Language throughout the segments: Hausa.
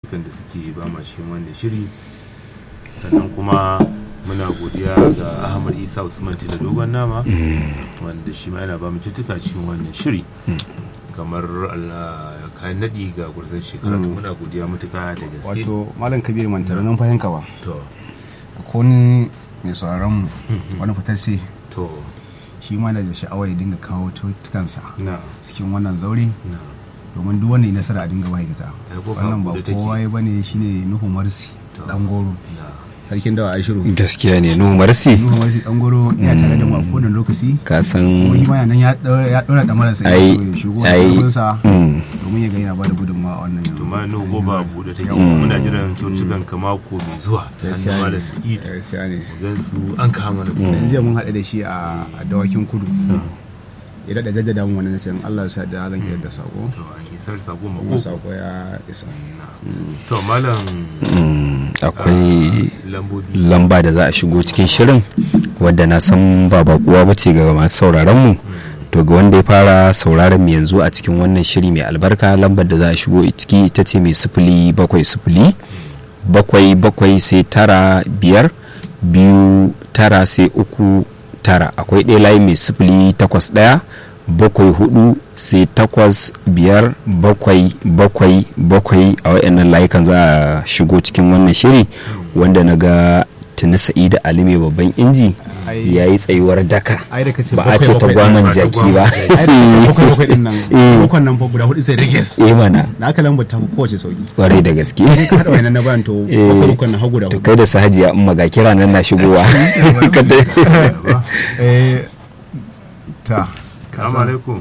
kyaututtukan da suke ba ma shi wannan shiri sannan kuma muna godiya ga ahmad isa usman da dogon nama wanda shi ma yana ba mu kyaututtuka cikin wannan shiri kamar Allah kayan nadi ga gurzon shekara to muna godiya matuka da gaske wato malam kabir mantara nan fahimka ba to ko ni mai sauraron mu wani fitar sai to shi ma da sha'awa ya dinga kawo tukansa na cikin wannan zaure na domin duk wanda ya nasara a dinga ma'aikata Ai, ko wannan ba ba da take. kowa ya bane shine nuhu marsi To. dan goro na sarkin dawa aishiru gaskiya ne no marsi nuhu marsi dan goro ya tare da mu a kowane lokaci ka san kuma shi ma yana nan ya daura ya daura da marasa ya ai so ya shigo ai da sa mm, domin ya ga yana bada gudunmawa a wannan to ma no goba bude take Yawwa. muna jiran kyaututtukan ka mako mai zuwa ta Gaskiya hannun ne. malam sa'id gaskiya ne gan su an kama da su dan jiya mun haɗu da shi a a dawakin kudu ya daɗa jaddada mun wani nace in Allah ya sa da zan iya da sako to an isar sako kuma mako sako ya isa to malam mm, akwai lambobi lamba da za a shigo cikin shirin wadda na san ba bakuwa ba ce ga masu sauraron mu to ga wanda ya fara sauraron mu yanzu a cikin wannan shiri mai albarka lambar da za a shigo ciki ita ce mai sifili bakwai sifili bakwai bakwai sai tara biyar biyu tara sai uku tara akwai ɗaya layi mai sifili takwas ɗaya bakwai hudu sai takwas biyar bakwai bakwai bakwai a wayannan layukan za a shigo cikin wannan shiri wanda na ga tuni sa'ida ali mai babban inji Ai. ya yi tsayuwar daka ai da kace ba a ce ta bakwai gwaman ba ta jaki gwaman ba jaki. ai da kace bakwai bakwai din nan Eh. bakwai nan fa guda hudu sai rage eh mana da aka lambar ta fi kowace sauki kwarai da gaske sai ka haɗa wannan na bayan to Eh. bakwai bakwai na hagu da to hudu kai da sahajiya in maga kira nan na shigowa Ka ta- eh ta ka salamu san- alaikum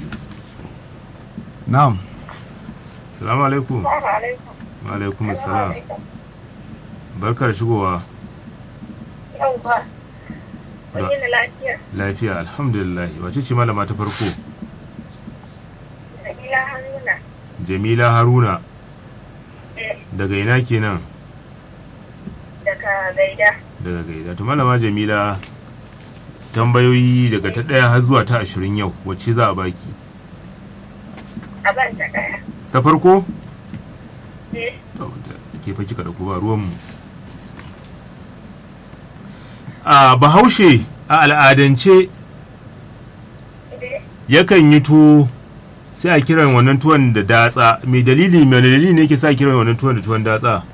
na'am salamu alaikum wa alaikum assalam barkar shigowa Yauwa, Da- wani na lafiya, lafiya alhamdulillah wace ce malama ta farko Nabila Haruna, jamila haruna eh, daga ina kenan daga Gaida. daga gaida to malama jamila tambayoyi daga ta ɗaya har zuwa ta ashirin yau wacce za a baki A ban ta ɗaya. ta farko Eh, to da ke fa kika da ba ruwanmu a bahaushe a al'adance eh, yakan yi tuwo sai a kiran wannan tuwon da datsa mai dalili mai dalili ne ke sa kiran wannan tuwon da tuwon datsa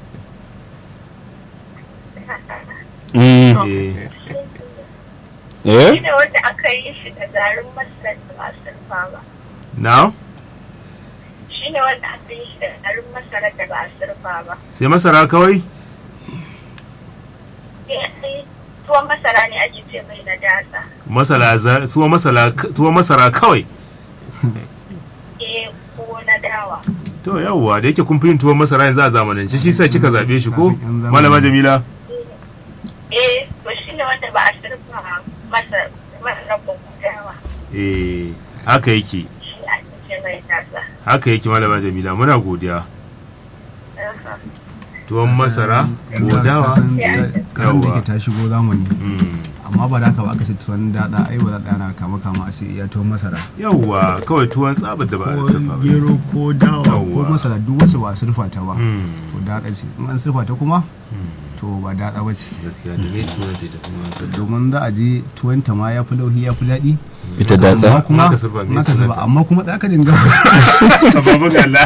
Mm, eh eh shi ne wanda aka yi shi da garin masar da ba surfa ba. na Shi ne wanda aka yi shi da garin masara da ba surfa ba. sai masara kawai Eh, eh, tuwon masara ne ake ce mai na datsa. masala za- tuwo masala tuwo masara kawai Eh, ko na dawa. to yawwa da yake kun fi yin tuwon masara yanzu a zamanance shi sa kika zabe shi ko Yan zamani. malama jamila Eh, to shi ne wanda ba a surfa masa masara ko dawa. eh haka yake Shi ne ake ce mai datsa. haka yake malama jamila muna godiya Aha. tuwon masara ko dawa kasan kasan da Yawwa. ke ta shigo zamani Mm. amma ba da haka ba aka ce tuwon daɗa ai ba za ta yana kama kama a sai iya tuwon masara yawwa kawai tuwon tsabar da ba a ko sarfa ba gero ko dawa ko Yawwa. masara duk wasu ba a surfa ta ba Mm. to daɗa ce in an surfa ta kuma Mm. to ba daɗa ba ce gaskiya da ne tuwon ta tafi wanka domin za a je tuwon ta ma ya fi lauhi ya fi daɗi ita amma datsa kuma Naka surfa, me naka surfa, sunanta? amma kuma za ka dinga babu galla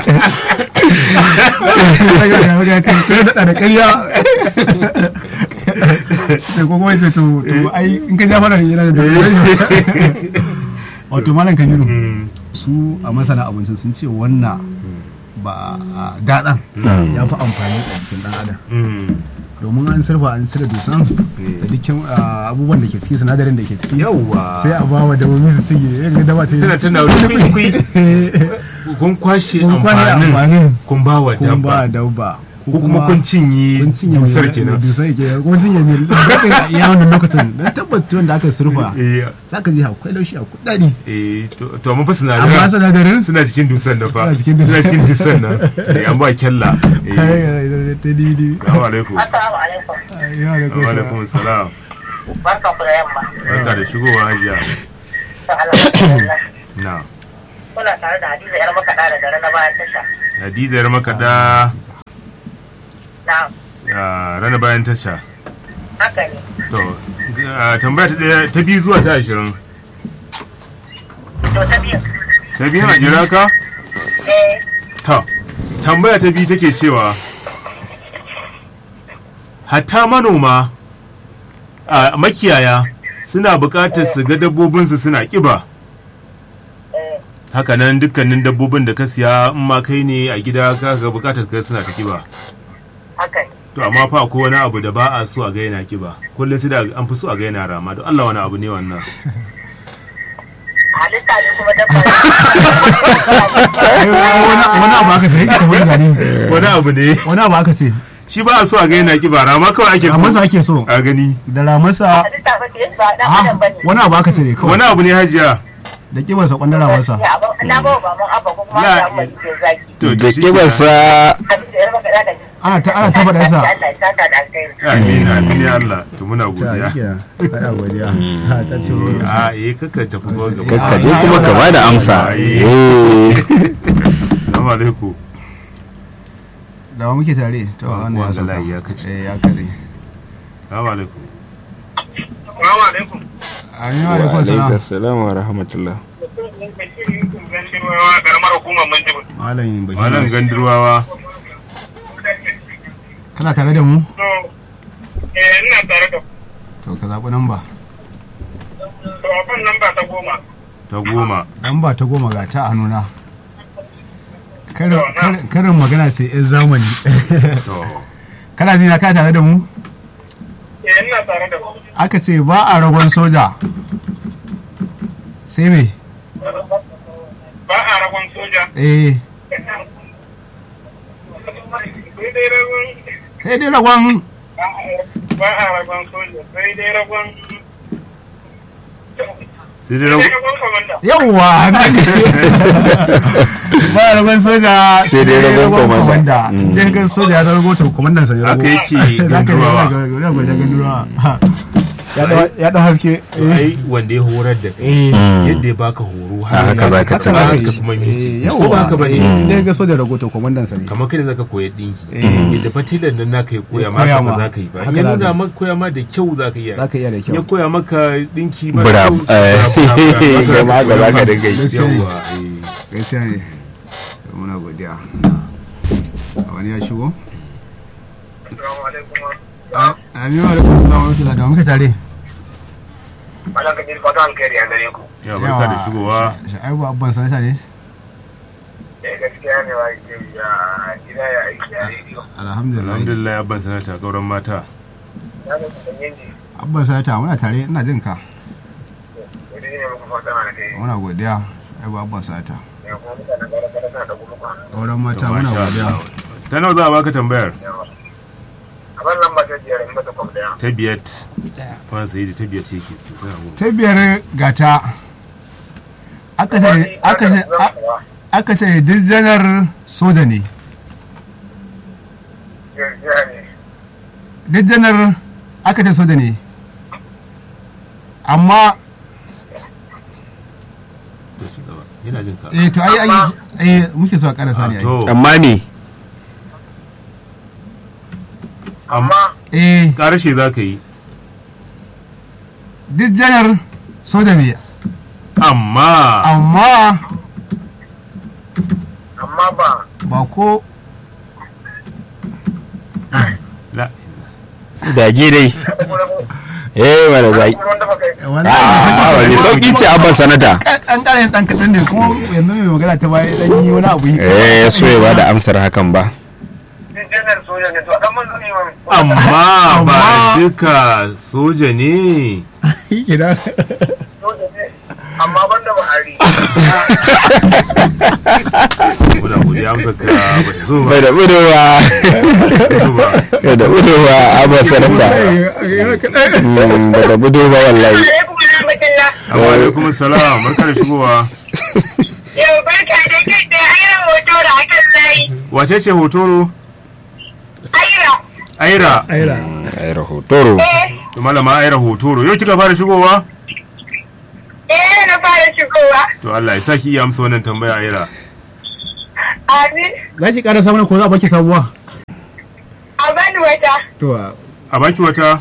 ya ce kai daɗa da ƙarya da ko kuma ce to to ai in ka ja fara yana da wato malam kabiru Mm. su a masana abincin sun ce wannan ba a daɗan ya fi amfani a jikin ɗan adam Mm. domin an surfa an cire dusan da dukkan ah, abubuwan da ke ciki sinadarin da ke ciki yawwa sai a ba wa dabobi su cige yadda daba ta yi tana tana wani kwai kun kwashe kun kwashe amfanin amfanin kun ba wa kun ba dabba dabba ko kuma kun cinye kun cinye dusar mai- kenan dusar ke kun cinye mai daɗin a iya wannan lokacin don tabbata wanda aka surfa eh za ka ji akwai laushi akwai daɗi eh to to amma fa amma sinadaran sinadarin suna cikin dusan da fa Suna cikin dusan. suna cikin dusan nan eh an ba kyalla eh ta didi assalamu alaikum Assalamu alaikum. ya da wa alaikum kusa assalam Barkan ku da yamma. barka da shigowa hajiya Alhamdulillah. na Kuna tare da Hadiza yar makaɗa da dare na bayan tasha. hadiza yar makaɗa na Ah, rana bayan tasha haka ne to ah, tambaya ta ɗaya ta biyu zuwa ta ashirin to ta biyu ta biyu a jira ka eh ta tambaya ta biyu take cewa hatta manoma a makiyaya suna buƙatar su ga dabbobinsu suna ƙiba eh hakanan dukkanin dabbobin da ka siya in ma kai ne a gida ka ga buƙatar ka suna ta ƙiba haka ne to amma fa akwai wani abu da ba a so a ga yana ƙiba kullum sai da an fi so a ga yana rama don Allah wani abu ne wannan halitta ne kuma dabba wani wani abu aka ce yake tafi da gani wani abu ne wani abu aka ce shi ba a so a ga yana ƙiba rama kawai ake so ramarsa ake so a gani da ramarsa halitta ba ce ba dan ah, adam bane wani abu aka ce ne kawai wani abu ne hajiya da kibarsa kwandon ramarsa Ya, abin- na ba wa baban abba ko kuma Ya, ya amma ke zaki to da shi kibarsa abin da ya raba da daga ana ta ana ta faɗarsa Allah ya saka da alkhairi amin amin ya Allah to muna ta godiya yi ana godiya Ha, ta ce ruwan a sa. eh kakka tafi ba gaba kakka je kuma ka bada amsa eh Assalamu alaikum da wa muke tare to Wa- wannan ya wanga sauka layi ya kace. eh ya kare Assalamu alaikum Assalamu alaikum amin wa alaikum salam salam wa rahmatullah karamar hukumar manjibu malam bai malam gandirwawa kana tare da mu eh ina tare da to ka zaɓi namba to abin nan ba ta goma ta goma namba ta goma ga ta a hannuna Karin- karin karin magana sai yan zamani to kana jina ka tare da mu eh ina tare da aka ce ba a ragon soja sai me ba a ragon soja eh sai dai ragon sai dai ragon ba a ragon soja sai dai ragon sai dai rago ragon komanda yawwa ba a ragon soja Sai dai ragon komanda. Mm. idan kan soja ya rago to komandan sa ya rago haka yake Za ka gandirwawa yi ga gandurawa ya dau- ya dau haske To ai wanda ya horar da kai eh yadda ya baka horo A haka za ka ci haka gaba. za ka kuma eh, miki yawwa ko ba haka ba eh, eh idan ga soja rago to komandan sa ne kamar kai da zaka koya dinki Eh. yadda fatilan nan naka ya koya Ya ma koya haka ba ma. za ka yi ba Haka ya za nuna ka yi. maka koya ma da kyau za ka iya za ka iya da ya kyau koya maka dinki mara Bra- kyau, eh, bra- bra- bra- kai ma haka za ka bra- dinga yi. yawwa eh. gaskiya ne muna godiya a wani ya shigo assalamu alaikum amin wa alaikum salam wa rahmatullahi da muke tare Allah ka ji fata alkhairi a gare ku ya barka da shigowa sha'ibu abban sanata ne eh gaskiya ne wa ke ya gida ya aiki a rediyo alhamdulillah alhamdulillah ya ban sanata gauran mata na ga kun yanji abban sanata muna tare ina jin ka wani ne muku fata na kai muna godiya sha'ibu abban sanata ya kuma mutanen gara gara suna da kuma kwana auren mata To, muna masha godiya Allah. ta nawa za a baka tambayar a ban lamba ta biyar in mata kwam daya ta biyat wani sai da ta biyat yake so tana goma ta biyar gata aka ce aka ce aka ce duk janar soja ne gaskiya ne duk janar aka ce soja ne amma to shi gaba yana jin ka eh to ai ai eh muke so a karasa ne ai to amma me amma eh karshe za ka yi duk janar soja ne amma amma amma ba ba ko la dage dai eh wala zai kuma wanda baka yi a wani sauki ce abban sanata an ƙara yin ɗan kaɗan ne kuma yanzu mai magana ta baya ɗan yi wani abu eh so ya bada amsar hakan ba din janar soja ne to a dan manzo ne wani amma ba Amma- duka soja ne kenan soja ne amma ban da buhari muna godiya amsa ka ba ta zo ba bai da budowa ta zo ba bai da budowa abban sanata Mm, bai da budowa wallahi alaikum rahmatullah amma alaikum salam barka da shigowa yau barka da kai da ayyar hoto da akan layi wace ce hotoro aira aira aira ai rahotoro eh to malama aira hotoro yau kika fara shigowa eh na fara shigowa to Allah ya saki iya amsa wannan tambaya aira amin za ki ƙara samun ko za a baki sabuwa a ban wata. to a baki wata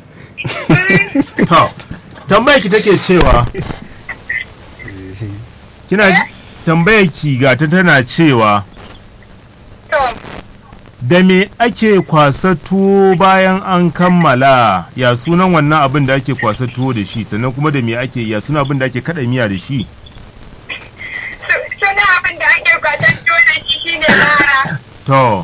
to tambayar ki take cewa kina ji tambayar ki ga ta tana cewa To, da me ake kwasa tuwo bayan an kammala ya sunan wannan abin da ake kwasa tuwo da shi sannan kuma da me ake ya sunan abin da ake kada miya da shi su- suna abin da ake kwatan da shi shine mara. to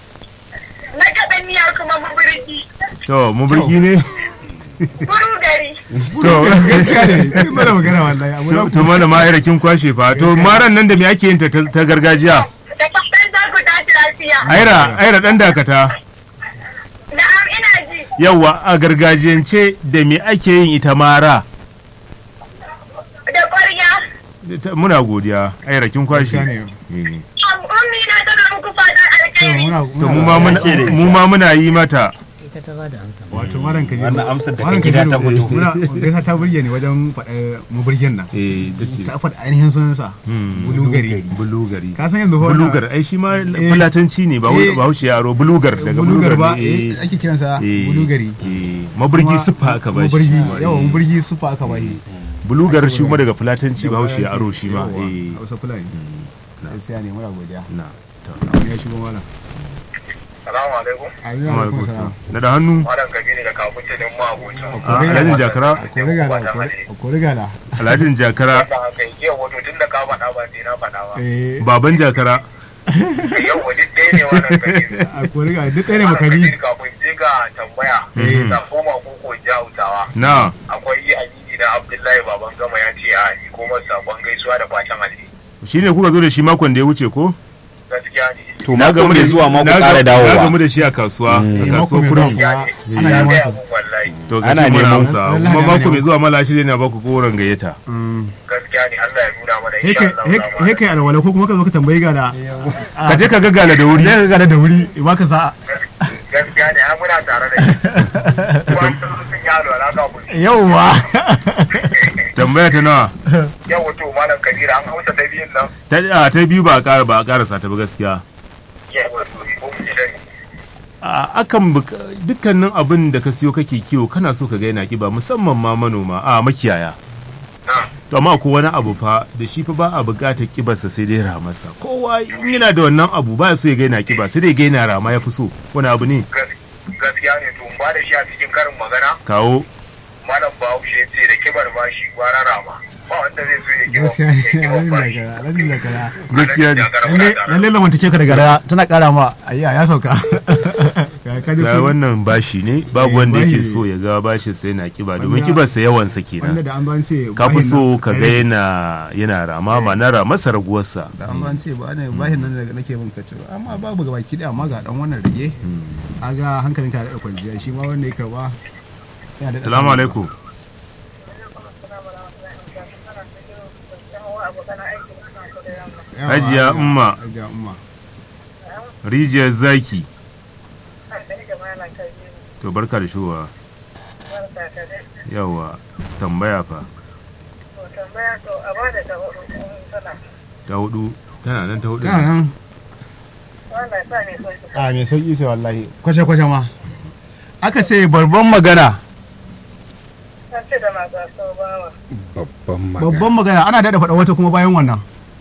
Na kaɗan miya kuma maburgi. to muburgi ne Buru gari. to gaskiya ne kin mana magana wallahi abu na to mana ma kin kwashe fa to maran nan da me ake yin ta ta ta gargajiya Da fatan za ku tashi lafiya. aira aira dan dakata Na'am ina ji. yawa a gargajiyance da me ake yin ita mara Da ƙwarya. Ta- muna godiya aira kin kwashe gaskiya ne Eh. Ummi na tana muku fatan to alkhairi. muna to mu ma muna mu ma muna yi mata ita ta ba da amsa wato malam kabiru Wannan amsar daga Malam gida Kabiru, ta fito. muna gaisa ta burge ni wajen faɗa maburgen nan eh dace ta faɗa ainihin sunansa Hmm. bulugari bulugari ka san yanzu fa wannan- bulugar ai shi ma fulatanci ne ba Eh. ba haushe yaro bulugar daga bulugar ba ne, eh, ake kiransa eh, bulugari eh, maburgi Kuma- siffa aka ba shi maburgi shi ma, yawa eh. maburgi siffa aka ba shi bulugar shi kuma daga fulatanci ba haushe yaro shi ma Yawwa, eh hausa fulani gaskiya ne muna godiya na to Abu ya shigo malam Salamu alaikum. amin kuma alaikum kusa. salam na da hannu Malam Kabiru da kafin din ma abota. a alhajin jakara ko riga da ko riga da alhajin jakara Wanda haka yake wato tun da ka faɗa ba sai na faɗa ba. eh baban jakara Yau wani ɗaya ne wannan Kabiru. a ko riga duk ɗaya ne Malam makari Kabiru kafin je ga tambaya. Mhm. Na koma koko jautawa. na Akwai amini na Abdullahi baban gama ya ce a yi ko masa sakon gaisuwa da fatan alheri. shine kuka zo da shi makon da ya wuce ko Gaskiya ne. to mako mai zuwa mako ƙara na dawowa gamu da shi a kasuwa a mako kasuwar mai kurum zuwa Ya ne. ana Ya neman gaya su mun wallahi. to Ana gashi muna neman- amsa Wallahi kuma ana mako mai neman- zuwa mala shi ne na baku koren gayyata Mm. Gaskiya ne Allah ya nuna mana he insha kai Allah. he- za mu he kai alwala ko kuma ka zo ka tambayi ga da ka je ka gaggala da wuri ya ga da da wuri ba ka sa'a Gaskiya ne ai muna tare da shi. Kuma sun yi alwala kafin yauwa tambaya ta nawa yau wato malam kabiru an hausa ta biyun nan ta a, ta biyu ba a ƙara ba a ƙarasa ta ba gaskiya yau wato ko mu ji dani a akan buka- dukkanin abin da ka siyo kake kiwo kana so ka ga yana kiba musamman ma manoma a makiyaya na to amma ko wani abu fa da shi fa ba a buƙatar kibarsa sai dai ramarsa kowa in yana da wannan abu ba ya so ya ga yana kiba sai dai ga yana rama ya fi so wani abu ne gas- gaskiya ne to in ba da shi a cikin karin magana kawo malam bahaushe ya ce da kibar bashi gwara rama ba wanda zai so ya kiba gaskiya ya ne kiba alhamdulillah bashi kara alhamdulillah kara gaskiya ne lalle lalle lamantake ka da gara tana kara ma ayya ya sauka Ka- ka ji ga ko- wannan bashi ne babu Eh, wanda yake bashi. so ya ga bashin sai yana kiba domin Wanda- kibarsa yawansa wanda kenan da an ban ce ka fi bahin so nan- ka ga yana yana rama ma na ramasa raguwarsa da an ban ce ba ne bahin nan da nake bin kace amma babu gaba ki da amma ga dan wannan rage aga hankalin ka da kwanciya shi ma wanda ya karba yana da salamu alaikum Yawa, Hajiya Umma. Hajiya umma rijiyar zaki to barka da shuwa yawa tambaya fa ta hudu tana nan ta hudu tana nan a mai sauki sai wallahi kwashe kwashe ma aka ce babban magana babban magana babban magana ana daɗa faɗa wata kuma bayan wannan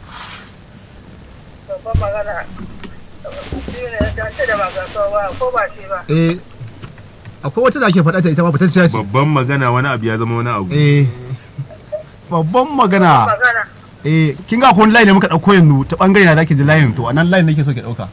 eh akwai wata da ake faɗa ta ita ma fitacciya ce babban magana wani abu ya zama wani abu eh babban magana eh kin ga akwai wani line ne muka ɗauko yanzu ta ɓangare na da ake ji line to a nan line nake so ki ɗauka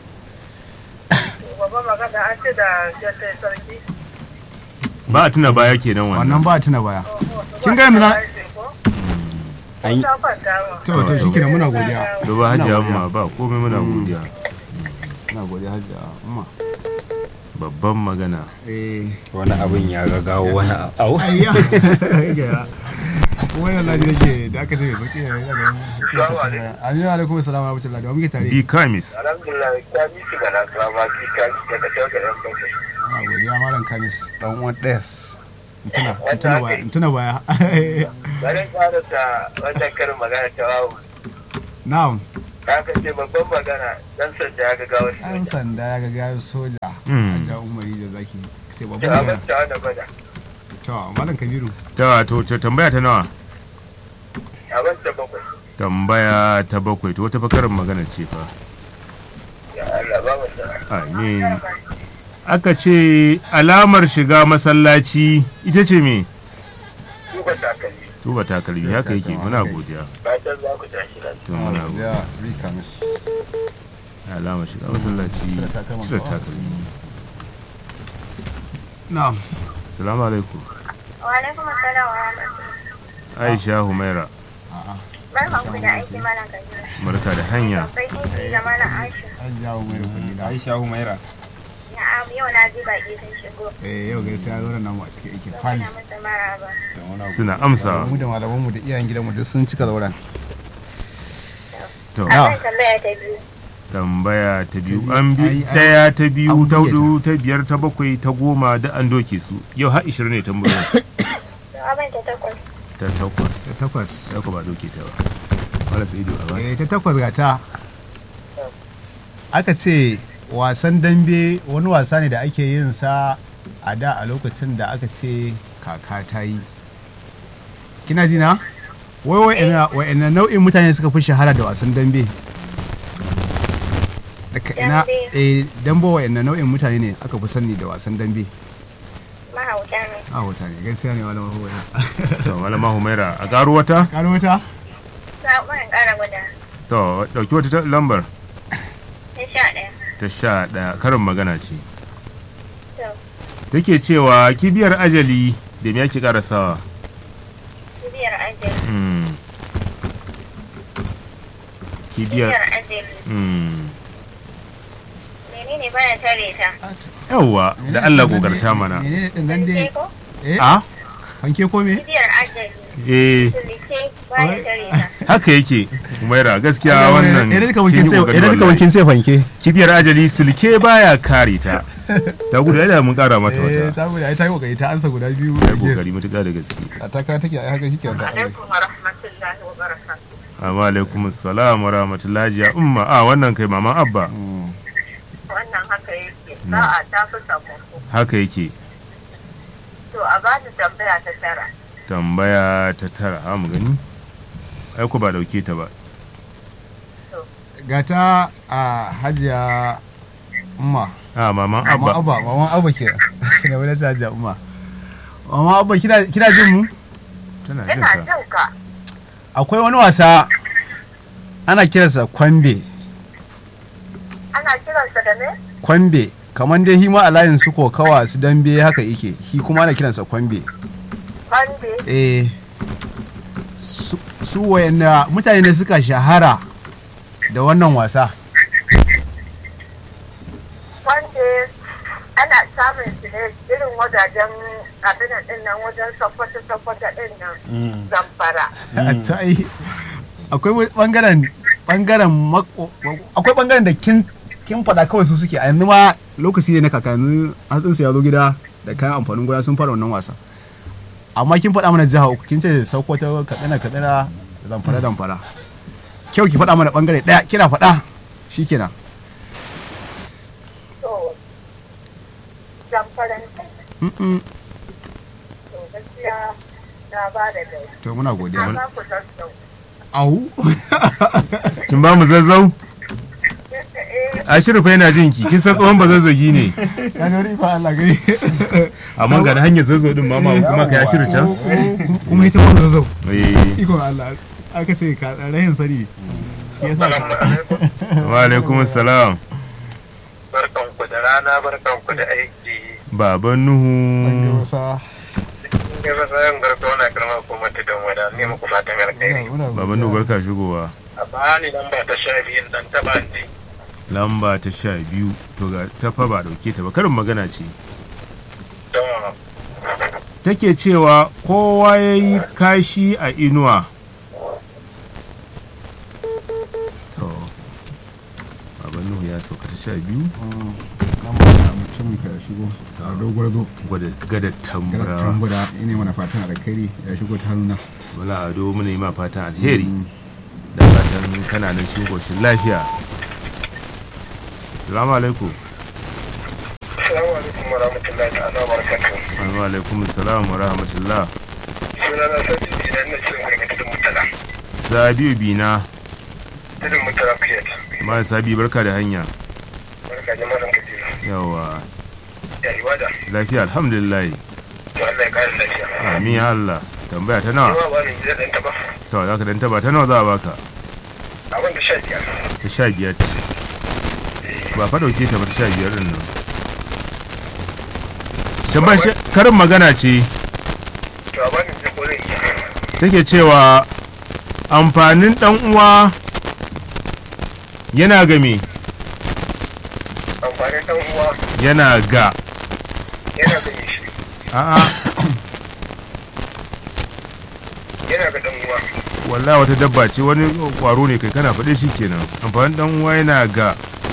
ba a tuna baya kenan wannan wannan ba a tuna baya kin ga yanzu na an yi to to shi kenan muna godiya da ba hajiya Muna amma ba komai muna godiya muna godiya hajiya amma babban magana eh wani abin ya gagawo wani abu ayya gara wannan laji nake da aka ce mai sauki ne daga Amin alaikum assalam wa rahmatullahi da muke tare bi kamis alhamdulillah ka bi shi ga nasara ba ki ka bi daga shauka yan kanka Ana godiya malam Kamis dan uwan Des Ntuna ntuna baya ntuna baya bari fara ta wannan karin magana ta wawu Na'am ka ka ce babban magana dan sanda ya ga gawar an sanda ya ga gayar soja Mm. ja umari da zaki sai babu da ne abin da bada to malam kabiru ta to ta tambaya ta nawa abin da bakwai tambaya ta bakwai to wata bakarin magana ce fa ya Allah ba mu da amin aka ce alamar shiga masallaci ita ce me duba takalmi tuba takalmi haka yake muna godiya fatan za ku tashi lafiya to muna godiya ya rika mishi alamar shiga masallaci Cire takalman cire kawa. takalmi na'am salamu alaikum Wa alaikum assalam wa rahmatullahi. aisha humaira Barkan ku da aiki malam Kabiru. barka da hanya Sai kin ji da malam Aisha. an ja umari kulli da aisha humaira Na'am yau na ji baki sun shigo. eh yau gaskiya zo da namu a cikin aikin fali Muna musu maraba. suna amsawa mu da malaman mu da iyayen gidan mu duk sun cika zauren to Ah. Akan tambaya ta biyu. tambaya ta biyu biyu. an bi Ai, ai, daya ta biyu an ta buge ta. hudu ta biyar ta bakwai ta goma da an doke su yau har ishirin ne tambayoyin To abin ta takwas. ta takwas ta takwas ya ku ba doke ta ba wala sai ido a ba eh ta takwas ga ta aka ce wasan dambe wani wasa ne da ake yin sa a da a lokacin da aka ce kaka ta yi kina ji na wai wa'ina nau'in mutane suka fi shahara da wasan dambe daga ina Dambe. eh dambe wa'ina nau'in mutane ne aka fi sani da wasan dambe Mahauta ne. a wata ne gaskiya ne wani mahuwa to malama humaira a karo wata kano wata Sabon ƙara guda. to dauki wata ta- lambar Ta sha ɗaya. ta sha daya karin magana ce To, take cewa kibiyar ajali da me yake karasawa kibiyar ajali. mm. kibiyar Kibiyar ajali. mm. Menene baya tare ta? yawwa da Allah kokarta mana menene din nan dai Sulke ko? eh a fanke ko me Kibiyar ajali. eh Sulke baya tare ta. haka yake humaira gaskiya wannan idan duka wankin kin yi sai kokari idan duka wallahi. wankin sai fanke kibiyar ajali silke baya kare ta ta gudu da mun kara mata eh wata ta gudu ai ta yi kokari ta ansa guda biyu ya kokari matuƙa da gaske a takara take ai haka shike da alaikum wa rahmatullahi wa barakatuh amma alaikum assalam wa rahmatullahi ya umma a wannan kai maman abba wannan haka yake sa'a ta fi sakamako haka yake to a ba ni tambaya ta tara tambaya ta tara ha mu gani ai ku ba dauke ta ba gata a hajiya umma a maman mama abba abba mama abba ke ne wani sai hajiya umma mama abba kina kina jin mu tana jin ina ta jin ka akwai wani wasa ana kiransa kwambe ana kiransa da me kwambe kamar dai hima a layin su kokawa su dambe haka yake shi kuma ana kiransa kwambe bande eh su, su wayanda mutane ne suka shahara da wannan wasa bande ana samun su ne irin wajajen abin din nan wajen sokoto sokoto din nan zamfara ta ai akwai bangaren bangaren mako- akwai bangaren da kin kin faɗa kawai su suke a yanzu ma lokaci ne na kakanni hatsinsu ya zo gida da kayan amfanin gona sun fara wannan wasa amma kin faɗa mana jiha uku kin ce sokoto katsina katsina zamfara zamfara kyau ki faɗa mana bangare ɗaya kina faɗa shikenan to zamfaran Mm-mm. to gaskiya na ba da dai to muna godiya na ba ku sassau au kin ba mu zazzau eh a shirfa yana jin ki kin san tsohon ba zazzagi ne ya nori fa Allah gani amma ga da hanyar zazzau din mama kuma ka ya shirya can kuma ita kuma zazzau eh iko Allah aka ce ka rahin sani shi yasa Assalamu alaikum. wa alaikum assalam barkanku da rana barkanku da aiki baban an ga nuhu wasa ne ba sayan garka wani kalma ko mata don wada ne muku fatan alkhairi baban nuhu barka shigowa a bani nan ba ta sha biyun dan taba ni lamba ta sha biyu to ga ta fa ba dauke ta ba karin magana ce don take cewa kowa ya yi kashi a inuwa to baban nuhu ya sauka ta sha biyu mutum ka shigo a dogon zo gwada gada gara tambura tambura ina mana fatan alkhairi ya shigo ta hannuna wala ado muna yi ma fatan alheri da fatan kana nan cikin koshin lafiya salamu alaikum wa rahmatullahi ta'ala wa barakatuhu. wa alaikum salam wa rahmatullah Suna na Sadi Jina ina cikin gurmi tudun mutala. sabiu bina Tudun mutala Kuyat. ma sabi barka da hanya Barka da mazan kaji. yawa Ya ibada. lafiya alhamdulillah To Allah ya kare lafiya. amin ya Allah tambaya ta nawa Yawa ba ni da ɗan taba. to za ka dan taba ta nawa za a baka Abin da sha biyar. ta sha biyar ba fa dauke ta ba ta sha biyar din nan tambayar shi- karin magana ce To a bani da kolin iya. take cewa amfanin dan uwa yana ga me Amfanin ɗan uwa yana ga yana ga me shi. a'a Yana ga ɗan uwa. wallahi wata dabba ce wani kwaro ne kai kana faɗe shi kenan amfanin dan uwa yana ga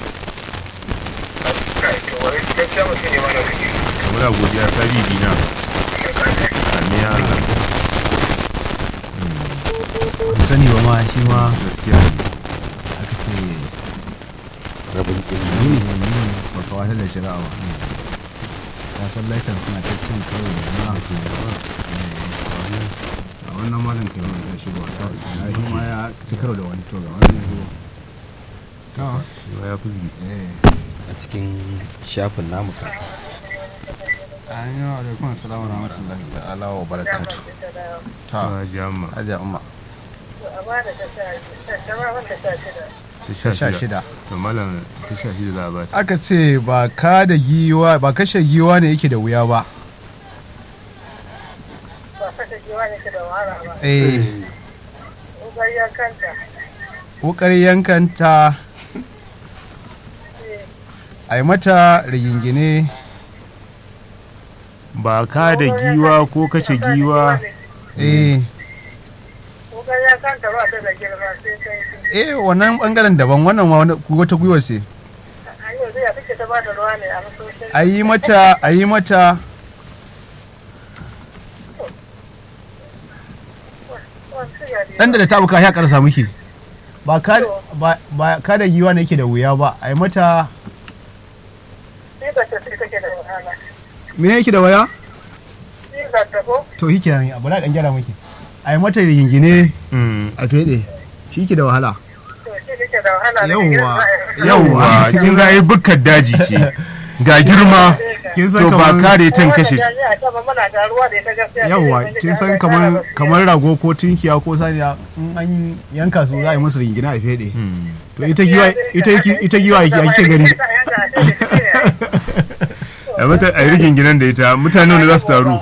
Kai to wani gaskiya mutum ne ma na kake. muna godiya sabi dina amin ya Allah ban sani ba ma shi ma gaskiya ne aka ce rabin ilimi ne ba ka wata da shari'a ba ka san laikan suna ta cin karo da na a wannan malam kai wani ya shigo na shi ma ya ci karo da wani to ga wani ya shigo to shi ma ya fi eh a cikin shafin namu kan ayyuka alaikum assalamu rahmatullahi ta'ala wa barakatuh ta ta jama hajiya umma a ba da ta sha ta ma wanda ta shida ta sha sha shida shida to malam ta sha shida za a ba ta aka ce ba ka da giwa ba kashe giwa ne yake da wuya ba ba fata jiwa ne ke da wahala ba eh ubar ya kanta wukar yankanta a yi mata rigingine ba ka da giwa ko kashe giwa eh ubar ya kanta ba ta da girma sai sai eh wannan bangaren daban wannan ma wani- wata gwiwa ce an yi zai take ta ba da ruwa ne a masoshin a yi mata a yi mata dan da ta buka ya karsa miki ba ka ba ba ka da giwa ne yake da wuya ba a yi mata sai ba ta sai take da wahala me yake da waya sai ba ta ko to shi kenan abu na kan gyara miki a yi mata rigingine Mm. a fede shi ke da wahala to shi take da wahala da Yawwa. girma za a yi. yawwa kin ga ai bukkar daji ce ga girma kin to san ba kamar kare tan Wannan kashe jami'a ta ba muna da ruwa da ita gaskiya yawwa sai dai kin san Allah ya kamar kara basira. kamar rago ko tinkiya ko saniya in an yanka su za a yi musu rigingine a fede Mm. to ita giwa ita ita giwa ya kike gani a mata a yi rigin ginan da ita mutane wanda za su taru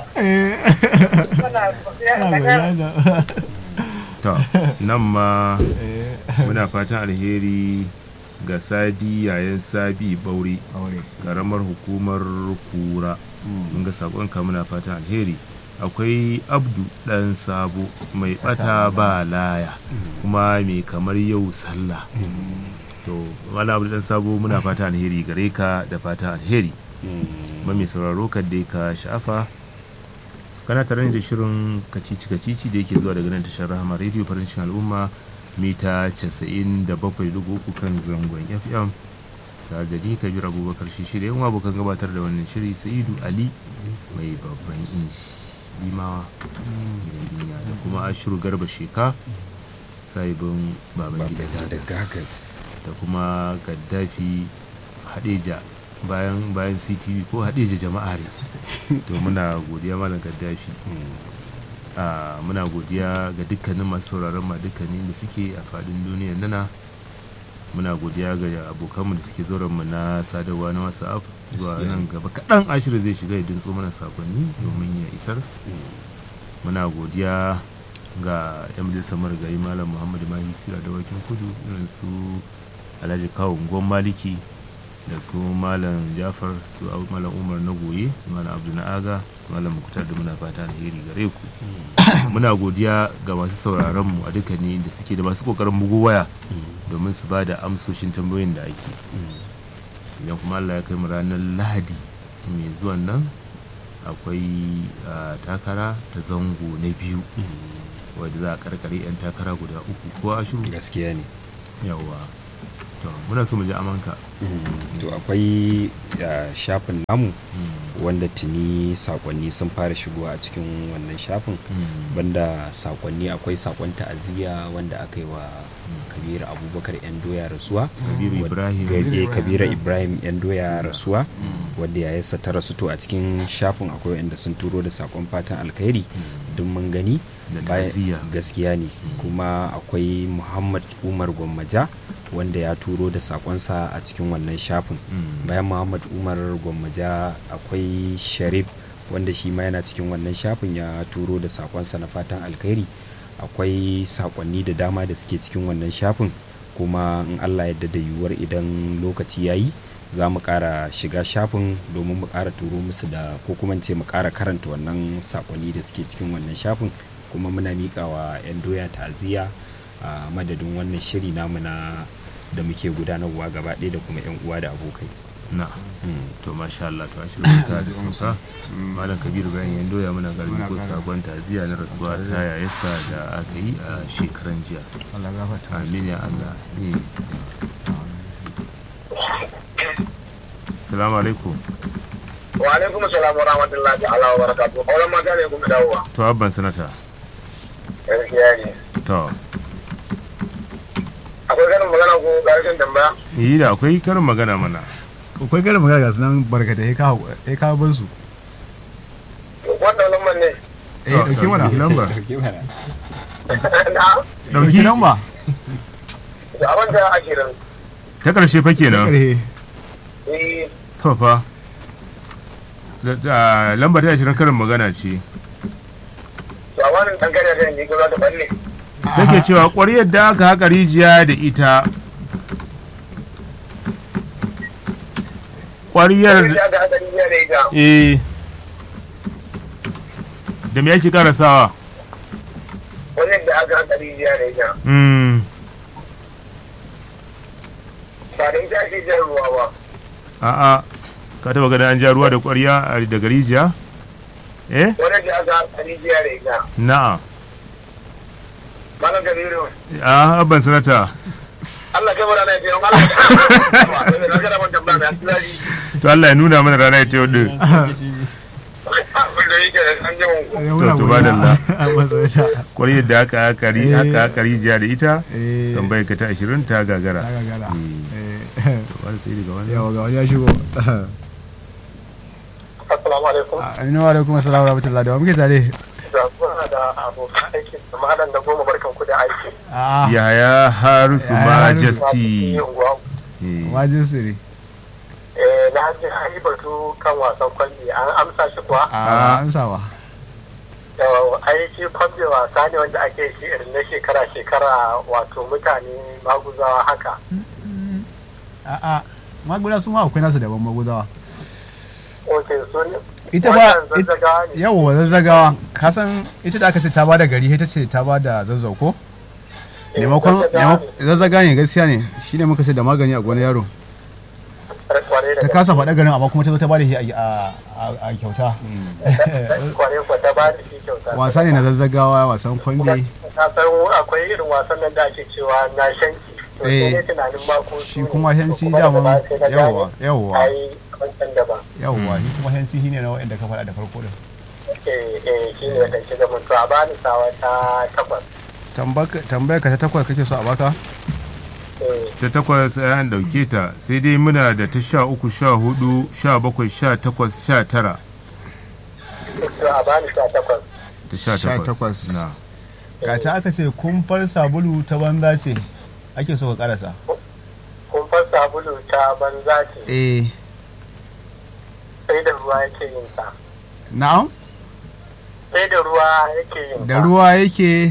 to nan ma muna fatan alheri ga sadi yayan sabi bauri karamar hukumar kura mun ga sakonka muna fatan alheri akwai abdu dan sabo mai bata ba laya kuma mai kamar yau sallah to wala abdu dan sabo muna fatan alheri gare ka da fatan alheri ma mai sauraro ka dai ka sha'afa kana tare da shirin kacici kacici da yake zuwa daga nan tashar rahama radio farin cikin al'umma mita 97.3 kan zangon fm tare da ni kabir abubakar shi shirya yan abokan gabatar da wannan shiri sa'idu ali mai babban inshi limawa gidan duniya da kuma ashiru garba sheka sahibin baban gida da gagas gagas da kuma gaddafi hadeja bayan bayan ctv ko hadeja jama'a ne to muna godiya malam gaddafi a muna godiya ga dukkanin masu sauraron ma dukkanin da suke a fadin duniyar nana muna godiya ga abokanmu da suke zauren mu na sadarwa na whatsapp zuwa nan gaba kaɗan ashirin zai shiga ya dintso mana sakonni domin ya isar muna godiya ga yan majalisar marigayi malam muhammadu mahi sira da wakin kudu irin su alhaji kawo gwan maliki da su malam jafar su Abu- malam umar na goye su malam abdu na aga su malam mukutar da muna fata alheri gare ku muna godiya ga masu sauraron mu a dukkanin da suke da masu kokarin bugu waya domin su ba da amsoshin tambayoyin da ake idan kuma allah ya kai mu ranar lahadi mai zuwan nan akwai ah, takara ta zango na biyu wadda za a karkare 'yan takara guda uku ko ashiru gaskiya ne yawa to to muna so mu ji amanka to akwai ah, shafin namu wanda tuni sakonni sun fara shigowa a cikin wannan shafin banda sakonni akwai sakon ta'aziyya wanda aka yi wa kabir abubakar yan doya rasuwa Kabiru Wad- Ibrahim. ga- eh, kabira ibrahim yan doya rasuwa wadda yayarsa ta rasu to a cikin shafin akwai wanda sun turo da sakon fatan alkhairi duk mun gani Da Bayan- ta'aziyya. gaskiya ne kuma akwai muhammad umar gwammaja wanda ya turo da sakonsa a cikin wannan shafin Mm. bayan muhammad umar gwammaja akwai sharif wanda shi ma yana cikin wannan shafin ya turo da sakonsa na fatan alkhairi akwai sakonni da dama da suke cikin wannan shafin kuma in allah yadda da yiwuwar idan lokaci ya yi za mu ƙara shiga shafin domin mu ƙara turo musu da ko kuma in ce mu ƙara karanta wannan sakonni da suke cikin wannan shafin kuma muna miƙa wa 'yan doya ta'aziyya a madadin wannan shiri namu na da muke gudanarwa gaba ɗaya da kuma 'yan uwa da abokai na Mm. to masha Allah to an shirya ta da musa malam kabiru bayan yan doya muna garbi Muna ko ƙara. sabon taziya na rasuwa ta yayarsa da aka yi a shekaran jiya Allah gafarta amin ya Allah Eh. salamu alaikum wa alaikum salam wa rahmatullahi ta'ala wa barakatuh auren mata ne kuma dawowa to abban sanata gaskiya ne to akwai ganin magana ko ƙarshen tambaya yi da akwai karin magana mana akwai garin magana ga su nan barkata ya kawo ya kawo ban su wannan lamar ne eh dauki mana lambar na dauki lamba da abin da ashirin ta karshe fa kenan karhe eh to fa Da- da- lambar ta ashirin karin magana ce da wani ɗan kare da yanzu ko za ta balle take cewa ƙwaryar da aka haƙa rijiya da ita ƙwaryar ya ga hadari ne da ita eh da me yake karasawa wani da aka haka rijiya da ita mm ba da ita ake jan ruwa ba a'a ka taba ganin an ja ruwa da ƙwarya a- daga rijiya eh wani da aka haka rijiya da ita na'a malam kabiru a abban sanata Allah kai mana na fiye malam na kada man tambaya na tsari to Allah ya nuna mana rana ita yau din wanda yake da an jama ku To, to, badalla. masarauta ƙwaryar da aka haƙa ri- Eh. aka haƙa rijiya da ita eh tambayar ka ta ashirin ta gagara ta gagara Eh, eh to, wani sai daga wani yawa ga wani ya shigo assalamu alaikum aminu wa alaikum assalam wa rahmatullahi da wa muke tare da kuna da abokan aiki da malam da goma barkan ku da aiki a yaya harusu Yaya Harisu. majesty Yin unguwa. Eh, wajin siri Eh, na ji an yi batu kan wasan kwalli an amsa shi kuwa a an sawa Yau, ai shi kwalli wasa ne wanda ake shi irin na shekara-shekara wato mutane maguzawa haka a a maguda su ma akwai nasu daban magudawa ok so ne ita ba wannan zazzagawa ne yawa zazzagawa kasan ita da aka ce ta ba da gari ita ce ta ba da zazzau ko Eh, maimakon zazzagawa maimakon- zazzaga ne gaskiya ne shi ne muka sai da magani a gonar yaro ne kware da ta kasa faɗa garin amma kuma ta zo ta ba da shi a- a a- a kyauta gaske. kware ko ta ba da shi kyauta wasa ne na zazzagawa wasan kwambe na san akwai irin wasan nan da ake cewa na shanki to Eh, sai dai tunanin ma ko shi su ne. kuma hanci Kuma daga daman baya sai na gane yawa yawa ai wancan daban yawa shi kuma hanci shine na wa'anda ka faɗa da farko din eh eh shi ne da shiga mun to a bani sawa ta takwas tambayar ka ta takwas kake so a baka eh ta takwas an dauke ta sai dai muna da ta sha uku sha hudu sha bakwai sha takwas sha tara to a bani sha takwas ta sha Sha takwas takwas. na ga ta aka ce kumfar sabulu ta banza ce ake so ka karasa kumfar sabulu ta banza ce eh sai da ruwa yake yin sa na'am sai da ruwa yake yin da sa ruwa yake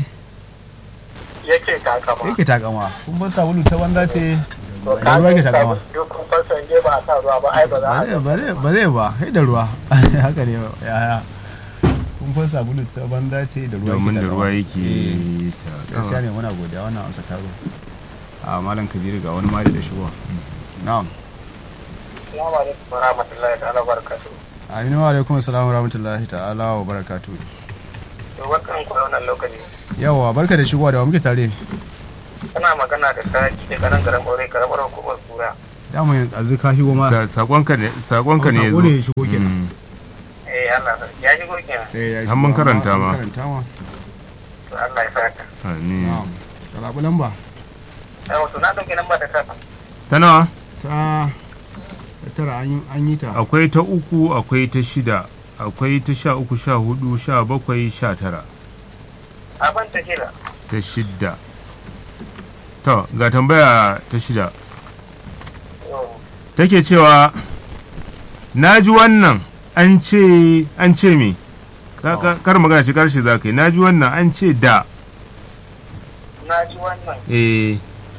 yake takama yake takama kumfar sabulu ta banza ce to da ruwa yake ka takama duk kumfar sanje ba a sa ruwa ba ai ba za ba a zai ba zai ba zai ba sai da ruwa haka ne yaya kumfar sabulu ta banza ce da ruwa domin da takama. ruwa Eh. yake gaskiya ta ne muna godiya wannan amsa taro a malam kabiru ga wani mali da shigowa na'am Assalamu alaikum wa rahmatullahi ta'ala wa barakatuh aminu wa alaikum assalamu wa rahmatullahi ta'ala wa barakatuh to barkan ku da wannan lokaci yawa barka da shigowa da wa muke tare Kana magana da saki da karan garan ɓaure karamar hukumar kura. dama yanzu ka shigo ma Sa- sakonka ne sakonka ne ya Sako zo ne ya shigo kenan. Mm. Eh Allah sarki ya shigo kenan. Eh, ya Har shigo, mun amma karanta mun ma. karanta ma To Allah ya saka. Amin. na'am ka zaɓi lamba Ai wato na ɗauki lamba da kafa. ta nawa ta ta tara an yi- an yi ta akwai ta uku akwai ta shida akwai ta sha uku sha hudu sha bakwai sha tara Abin ta kira. ta shida to ga tambaya ta shida Yau. take cewa na ji wannan an ce an ce me Ka- ka- kar magana ce karshe za ka yi na ji wannan an ce da Na ji wannan eh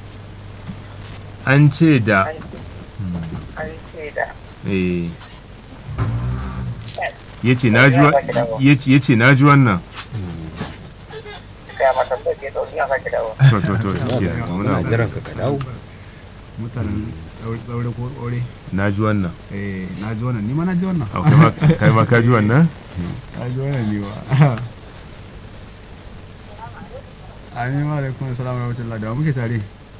an ce da an ce da. eh yace na ji wa- yace yace na ji wannan Kaya mata bai ke ɗauki a sake dawo. to to to shi kenan, muna muna jiran ka ka dawo mutanen ɗaure ko ɗaure na ji wannan eh na ji wannan ni ma na ji wannan Au, kai ma- kai ma ka ji wannan na ji wannan ni ma amin wa alaikum assalam wa rahmatullahi da wa muke tare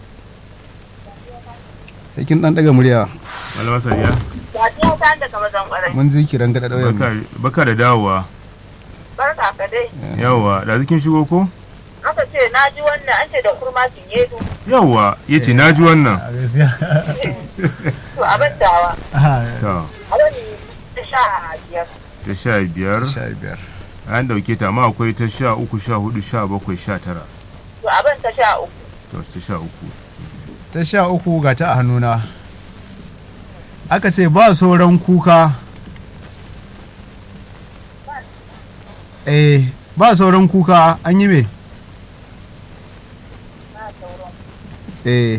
Aikin dan daga murya malama sariya Sadiya ta daga mazan ƙwarai. mun ji kiran gada ɗauyen baka baka da dawowa Barka ka dai. yawa da zikin shigo ko Aka ce na ji wannan an ce da kurma cinyedu. yawa yace na ji wannan a gaskiya To abin dawa. to Abin ta sha biyar. ta sha biyar sha biyar an dauke ta amma akwai ta sha uku sha hudu sha bakwai sha tara To abin ta sha uku. to ta sha uku ta sha uku ga ta a hannuna aka ce ba sauran kuka eh ba sauran kuka an yi me eh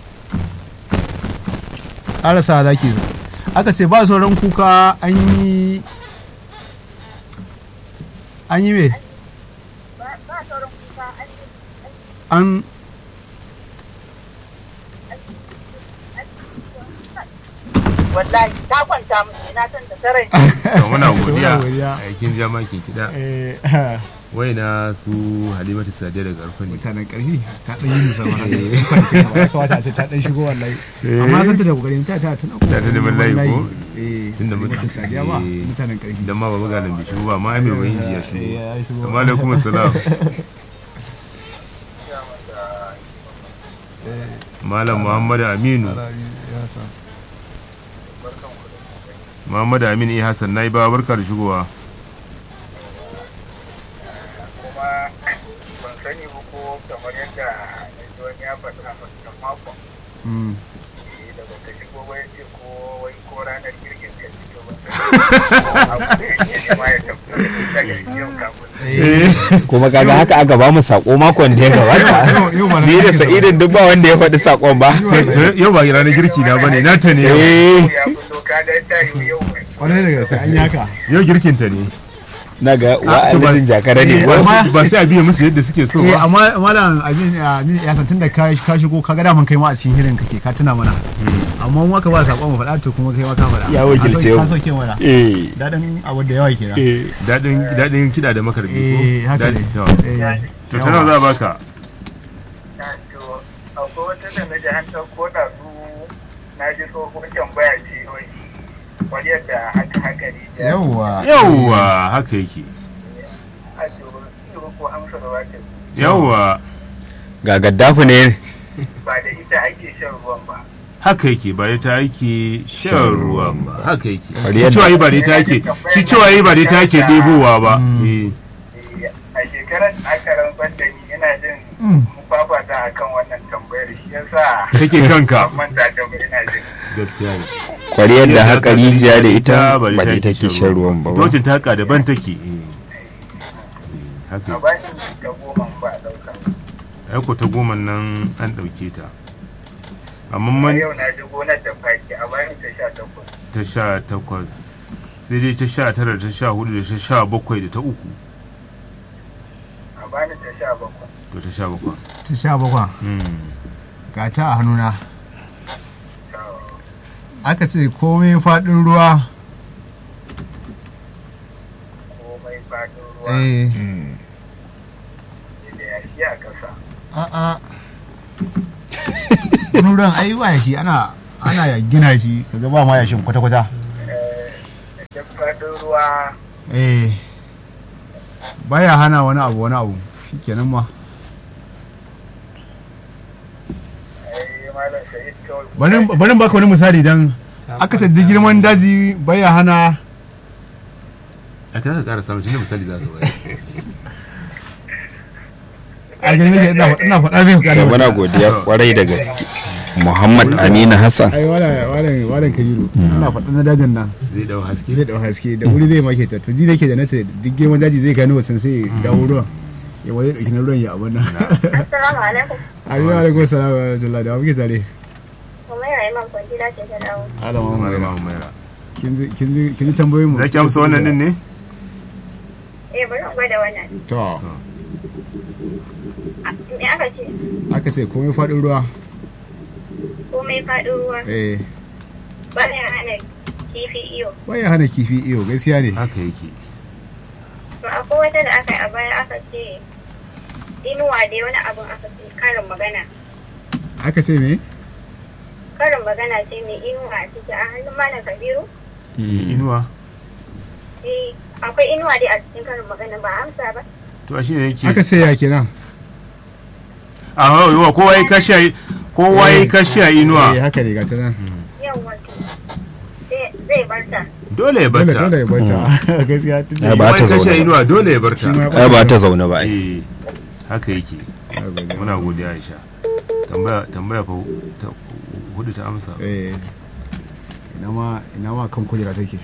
ƙarasa za ki zo aka ce ba sauran kuka an yi an yi me an Wallahi ta kwanta musu na san da sarai. to muna godiya Muna godiya. aikin jama ke kida eh wai na su halimatu sadiya daga arfani mutanen ƙarfi ta ɗan yi musamman haka kawata a ce ta ɗan shigo wallahi amma san ta da kokarin ta ta tana Ta ta neman layi ko? eh Tunda mun- mutum sadiya ba eh. mutanen ƙarfi idan ma ba buga lambi shigo ba ma amir wani ya shigo Eh, ya shigo. amma alaikum assalam malam muhammadu aminu Ya sa. muhammadu aminu iya hassan na yi ba barka da shigowa kuma ban sani ba ko kamar yadda na ji wani ya faɗa a wancan makon Mm. eh, da baka shigo ba ya ce ko wai ko ranar girkin ka ce to ban sani ba abu da yake nema ya tabbata daga yau kafin Eh, kuma kaga haka aka ba mu sako makon da ya gabata yau- yau ba na ni da girki ba. sa'idin duk ba wanda ya faɗi sakon ba To, yau ba ranar girki na bane nata ne yau eh ya fito ka ga ta yi yau mai Kwarai da gaske an yi haka yau girkin ta ne na ga Ah, to ba- wa'adin jakara ne Eh, ba amma- ba sai a biya musu yadda suke so eh ba amma malam abin abin ya san tunda ka ka shigo ka ga daman kai ma a cikin hirin kake ka tuna mana amma mu aka ba sakon mu faɗa to kuma kai ma ka faɗa Ya wakilce Ka mu. sauke- ka sauke mana eh dadin abu da yawa kenan eh daɗin daɗin kiɗa da makarbi ko eh haka ne Daɗin- to Eh, to ta nawa za a baka to akwai wata da na ji an ɗauko da su na ji tsohon tambaya ce wai wani yadda haka haka ne da yawwa yawwa haka yake a ce ko amsa da wata yawwa ga gaddafu ne ba da ita ake shan ruwan ba haka yake ba da ta ake shan ruwa ba haka yake Bari shi yadda- cewa yi ba da ta ake shi cewa yi ba da ta ake ɗebowa ba Mm. Eh, Eh, a shekarar da aka rantsar da ni ina jin Mm. mu fafata a kan wannan tambayar shi yasa take kanka ban manta da ba ina jin gaskiya ne kwariyar da haka rijiya da ita ba ba da ita ke shan ruwan ba ba. tocin ta haka daban take eh. Eh, haka a bani ta goma in ba a ɗauka aiko ta goma nan an ɗauke ta amma amma man yau na ji gonar da faki a bani ta sha takwas ta sha takwas sai dai ta sha tara da ta sha hudu da ta sha bakwai da ta uku a bani ta sha bakwai to ta sha bakwai ta sha bakwa Hmm. ga ta a hannuna aka ce komai faɗin ruwa komai fadin ruwa eh da yashi a ƙasa a'a wani ruwan ai ba yashi ana ana ya gina shi kaga ba ma yashin kwata kwata da faɗin ruwa eh baya hana wani abu wani abu shikenan ma ai malam shahid kawai bari bari baka wani misali dan aka taddi girman daji baya hana a kan ka ƙara samun shi ne misali za ka bayar a gani nake ina ina faɗa zai to kada muna godiya kwarai da gaske muhammad amina hassan ai wala wala wala kabiru ina faɗa na dajin nan zai dau haske zai dau haske da wuri zai make ta to ji nake da nace duk girman daji zai gano wasan sai ya dawo ruwan ya wani dauki na ruwan ya abun nan Assalamu alaikum. ayyuka alaikum salam wa rahmatullahi da muke tare Kuma yana yi man kwangila ce ta dawo. alama mai malama umaira kin ji kin ji kin ji tambayoyin mu za ki amsa wannan din ne Eh bari in gwada wannan. to Me aka ce? aka ce komai faɗin ruwa Komai faɗin ruwa. eh Baya hana kifi iyo. baya hana kifi iyo gaskiya ne haka yake To akwai wata da aka yi a baya aka ce inuwa dai wani abun aka ce karin magana. aka ce me Karin magana ce mai inuwa a ciki a hannun malam Kabiru. inuwa Eh akwai inuwa dai a cikin karin magana ba amsa ba. to a shine yake aka ce ya kenan a yawa kowa ya kashi a kowa ya kashi a eh inuwa haka ne ga ta nan Yawwa to. Zai- Zai barta. dole ya dole barta dole ya bata gaskiya tun Ai, da ba Kowa ta ya kashi zaune a ba. inuwa dole ya barta Shi ma- ai ba ta zaune ba ai eh haka yake muna godiya Aisha tambaya tambaya fa ta hudu ta amsa eh ina ma ina ma kan kujera take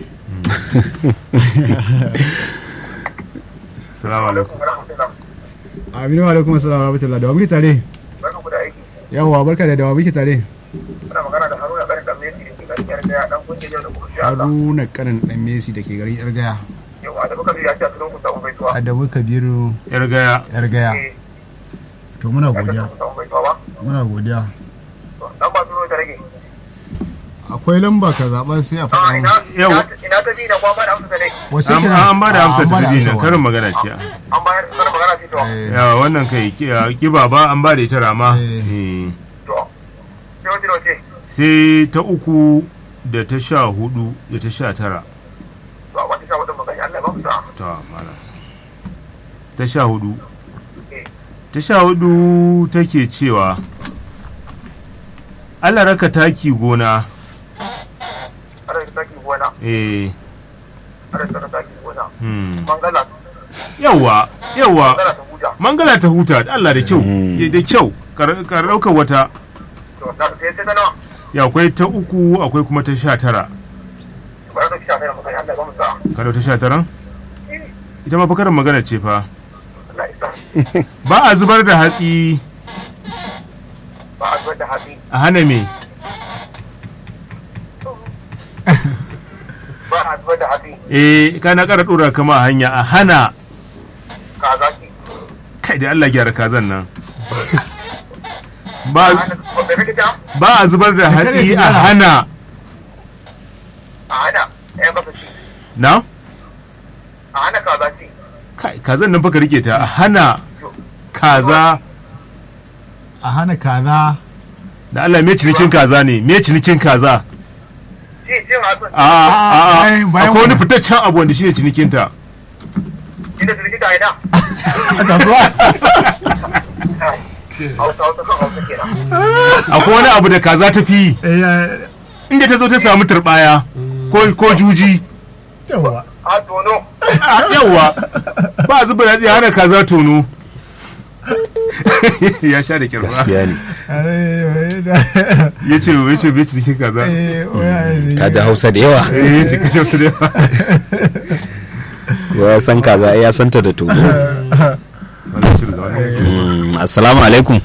assalamu alaikum aminu wa alaikum assalam wa rahmatullahi da wa muke tare barkan ku da aiki yawa barka da da wa muke tare muna magana da haruna karin dan messi da ke garin da dan kungiyar yau da kuma shi Allah haruna kanin dan messi da ke garin yar gaya yau da muka ya ce a cikin ku samu baituwa adamu kabiru yar gaya yar gaya eh to muna ya ce godiya ku samu baituwa ba muna godiya to dan ba su ta rage akwai lamba ka zaɓa sai a a faɗa ina mu. Yau. ina ina ta ji da kuma ba da amsa ta ne wasu an kira an ba da amsa an ta bada dina amsa karin magana ce an bayar da magana ce to Eh, yawa wannan kai ki- a, kiba ba an ba da ita rama Eh. Eh. to sai wace da wace sai ta uku da ta sha hudu da ta sha tara to a wata sha wadin magana Allah ya ba mu sa'a ta mala ta sha hudu eh ta sha hudu take cewa Allah raka taki gona ana da taki gona eh ana da taki gona hmm. mangala yawa yawa mangala ta huta mangala ta huta da Allah da kyau Mm. eh, da kyau kar kar ɗaukar wata to na sai sai ta nawa ya akwai ta uku akwai kuma ta sha tara ba za ta sha kai magana Allah ya ba mu sa'a kada ta sha taran ita ma fa karin magana ce fa Allah ya sa ba a zubar da hatsi ba a zubar da hatsi a hana me ba a zubar da hatsi eh kana kara dora kama a hanya a hana kaza ki kai da Allah gyara kazan nan ba ana da kake ta ba a zubar da hatsi a hana a hana ɗaya kasa ci na a hana kaza ci kai kazan nan fa ka rike ta a hana kaza a hana kaza da Allah me cinikin kaza ne me cinikin kaza ci cin hatsin a a a bayan- bayan akwai wani wannan. fitaccen abu wanda shine cinikin ta inda su likita ina a kasuwa hausa hausa kan hausa kenan akwai wani abu da kaza ta fi eh ya- inda ta zo ta samu turbaya ko ko juji yawa a tono Ah, yawwa ba a zuba hatsi a hana kaza tono ya sha da kirba gaskiya ne ya ce ya ce bai cinikin kaza ka ji hausa da yawa eh ya ce kashe su da yawa kowa ya san kaza ai ya santa da togo wannan shirin da wannan Mm, assalamu alaikum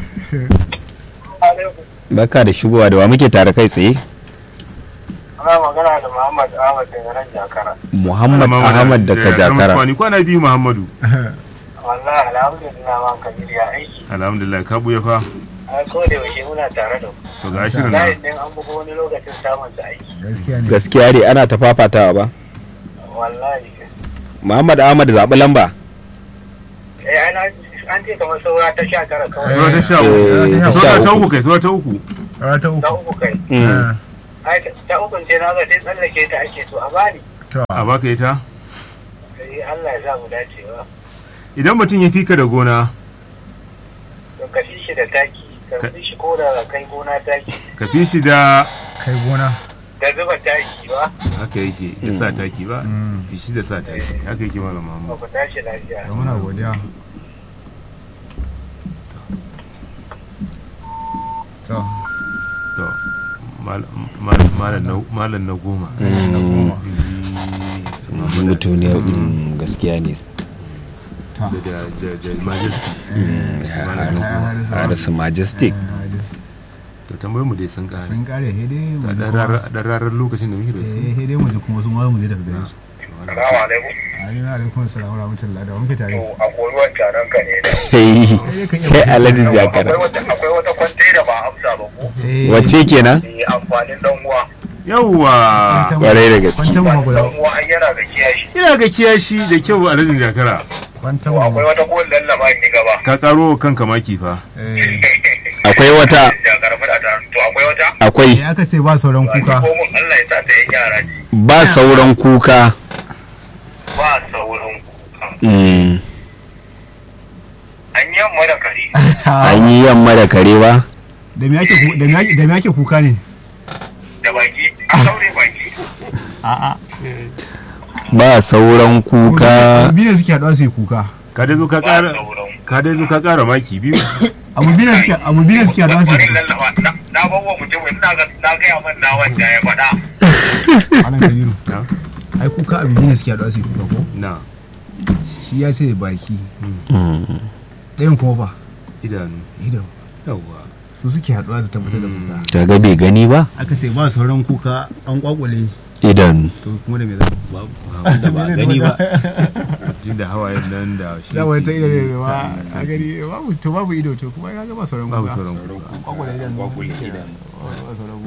barka da shigowa da wa muke tare kai tsaye ana magana da Muhammad Ahmad daga nan Jakara muhammad ahmad daga jakara Kwani kwana biyu Muhammadu. wallahi alhamdulillah man kabir ya aiki Alhamdulillah ka buya fa. a ko da yaushe muna tare da ku To ga shirin layin nan. din an buga wani lokacin samun su aiki gaskiya ne gaskiya ne ana ta fafatawa ba wallahi muhammad ahmad zaɓi lamba eh ana an ce kamar saura ta sha tara kawai Sura ta sha Eh, uku. ta Sura sha ta uku. uku kai, sura ta uku. Rana ta ta uku. uku kai Mm. ai ta ukun ce na ga sai tsallake ta ake so a bani To, a baka ita sai Allah ya sa mu dacewa idan mutum ya fika da gona to ka fi shi da taki ka fi shi ko da kai gona taki ka fi shi da kai gona. da zuba taki ba haka yake da sa taki ba Mm. fi shi da sa taki haka yake malam ba Muhammad ku tashi lafiya Da muna godiya. To, to mal- mal- malam na- malam na goma na goma. mutum ne mm, gaskiya ne Ta. da da da da majesty harisu majestic to tambayoyin mu dai sun kare Sun kare hede mu a ji dan kuma- rarar dan rarar lokacin da muke da su eh, hede mu ji kuma su ma mu je daga gare su. Salamu alaikum. Alaikum alaikum assalam wa rahmatullahi da wa muke tare. To a koruwan taron ka ne da. kai alhaji jakara Akwai wata akwai wata kwantai da ba amsa ba ko. Eh, wacce kenan Eh amfanin dan uwa. yawwa kwantan- kwarai da gaske Kwantan mu Amfanin guda. dan uwa ai yana ga kiyashi. ina ga kiyashi da kyau a ladin jakara Kwantan To akwai mu. wata ko lallaba ni gaba. ka karo kanka maki fa Eh, akwai wata Jakar fada ta. To akwai wata. akwai ya aka ce ba sauran kuka. Ko mun Allah ya sa ta yan yara ji. ba sauran kuka Ba sauran kuka. Mm, An yi yamma da kare. an yi yamma da kare ba Da me ake ku- da me ake- da me ake kuka ne? Da baki. An saure baki. A'a. ba sauran kuka Abu biyu ne suke haɗuwa su yi kuka. ka dai zo ka Ba kara sauran ka dai zo ka kara maki biyu Abu biyu ne suke abu biyu ne suke haɗuwa su yi Bari kuka. lallaba. Na- Na bawa mutumin na ga na gaya man na wanda ya faɗa. Alan Kabiru. na Ai kuka abu biyu ne suke haɗuwa su yi kuka ko? na Shi ya ce baki. Mm, Ɗayan kuma ba. idanu Ido. yawwa Su suke haɗuwa su tabbatar da kuka. ta ga bai gani ba Aka ce ba sauran kuka an kwakwale. idan To kuma da me za ba wanda ba gani ba jin da hawayen nan da shi Da wani ta ido yake- ne ba a gani babu to babu ido to kuma ya ga ba sauran kuka. babu sauran kuka An kwakwale idan. Ba sauran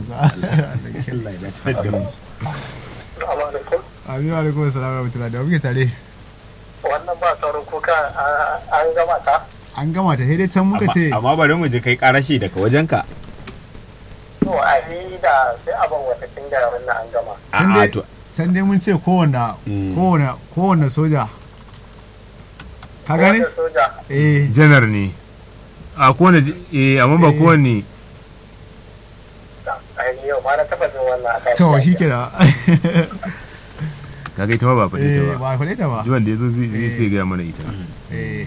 kuka. Aminu alaikum assalam wa rahmatullahi da wa muke tare. Wannan ba sauran kuka an gama ta. An gama ta sai dai can muka ce amma bari mu ji kai karashi daga wajenka To a yi da sai abin wata da wannan an gama. Can dai- can dai mun ce kowanne Mm. kowanne kowanne soja ka gane Wanda soja. eh janar ne a kowane eh amma ba Eh. kowane Ai yau ma na taɓa jin wannan a kan. to shi ke da kaga ita ma ba faɗi eh ta ba ba faɗe ta ba duk wanda ya zo zai zai Eh. sai gaya mana ita eh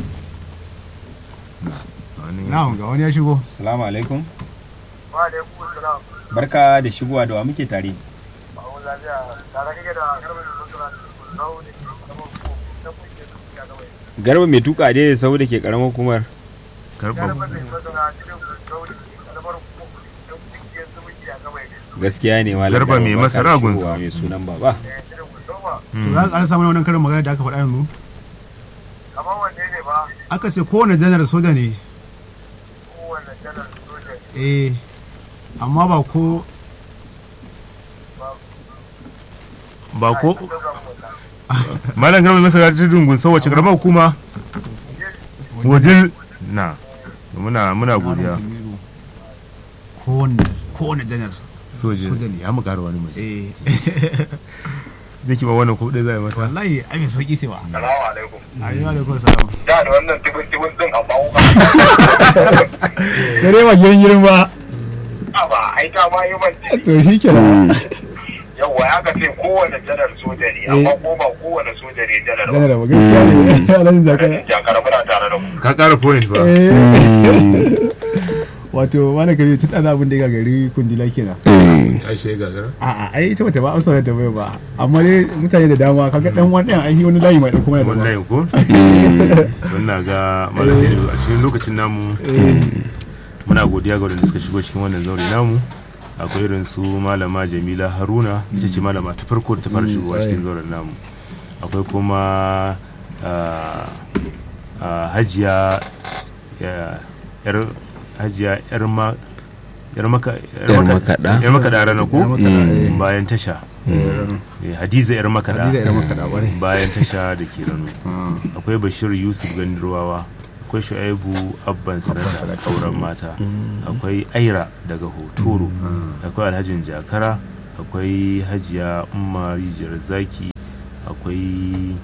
Wani- na'am ga wani ya shigo salamu alaikum Wa da ku salam. barka da shigowa da wa muke tare Ba mu lafiya. Tare kake da garba da zuwa Zaune da kuma ku da kuke da kuke da wai. garba mai tuka dai sau da ke karamar hukumar karɓar Garba da zuwa cikin zaune da bar ku da kuke da kuke da wai. gaskiya ne malam Garba mai barka da masara shigowa, gunsa. mai sunan baba Eh cikin ku zoma. to za ka samu wannan karin magana da aka faɗa yanzu Kamar wanne ne ba aka ce kowane janar soja ne kowanne janar soja eh amma ba ko ba ko sojan mota. malam garba masa ta dungun sau wace karamar hukuma wajil na muna muna godiya kowane kowane janar soja Soja ne. ya mu ƙara wani mai eh zai ki ba wannan ko ɗaya zai mata wallahi ai mai sauki ce ba Salamu alaikum. ayyuka alaikum salam Da da wannan tibin tibin din amma wuka. dare ba girin girin ba Aba ai ta ma yi man to shi ke da yawwa ya ka ce kowane janar soja ne amma ko ba kowane soja ne janar ba. janar ba gaskiya ne alhaji zakara Jakar muna tare da ku. ka ƙara point ba wato mana kare tun ɗan abin da ya gagari kundila kenan ashe gagara a'a ai ita bata ba amsa da bai ba amma dai mutane da dama kaga dan wani ɗan ai wani layi mai ɗauko mana da ba wallahi ko don na ga malam Saidu a cikin lokacin namu muna godiya ga wadanda suka shigo cikin wannan zaure namu akwai irin su malama jamila haruna ita ce malama ta farko da ta fara shigowa cikin zauren namu akwai kuma ah, ah, hajiya ya- yar hajiya yar ma yar maka Yar makaɗa. yar makaɗa rana ko Yar makaɗa, eh. bayan tasha Eh, hadiza yar makaɗa Hadiza yar makaɗa, ƙwarai. bayan tasha da ke rano akwai bashir yusuf gandirwawa akwai shu'aibu abban sanata kauran mata akwai aira daga hotoro akwai alhajin jakara akwai hajiya umma rijiyar zaki akwai